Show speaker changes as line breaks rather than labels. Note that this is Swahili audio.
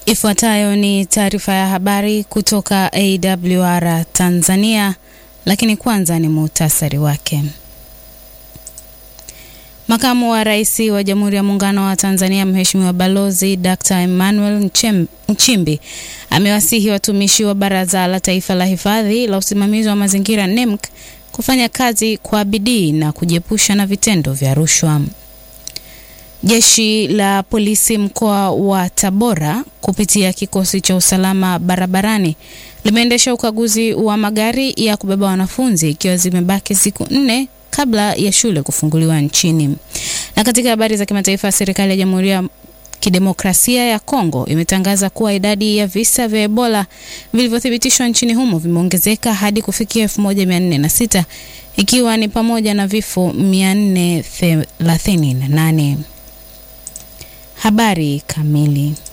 Ifuatayo ni taarifa ya habari kutoka AWR Tanzania, lakini kwanza ni muhtasari wake. Makamu wa Rais wa Jamhuri ya Muungano wa Tanzania Mheshimiwa Balozi Dr. Emmanuel Nchimbi amewasihi watumishi wa Baraza la Taifa la Hifadhi la Usimamizi wa Mazingira NEMC kufanya kazi kwa bidii na kujiepusha na vitendo vya rushwa. Jeshi la polisi mkoa wa Tabora kupitia kikosi cha usalama barabarani limeendesha ukaguzi wa magari ya kubeba wanafunzi ikiwa zimebaki siku nne kabla ya shule kufunguliwa nchini. Na katika habari za kimataifa, serikali ya Jamhuri ya Kidemokrasia ya Kongo imetangaza kuwa idadi ya visa vya Ebola vilivyothibitishwa nchini humo vimeongezeka hadi kufikia 1406 ikiwa ni pamoja na vifo 438. Habari kamili.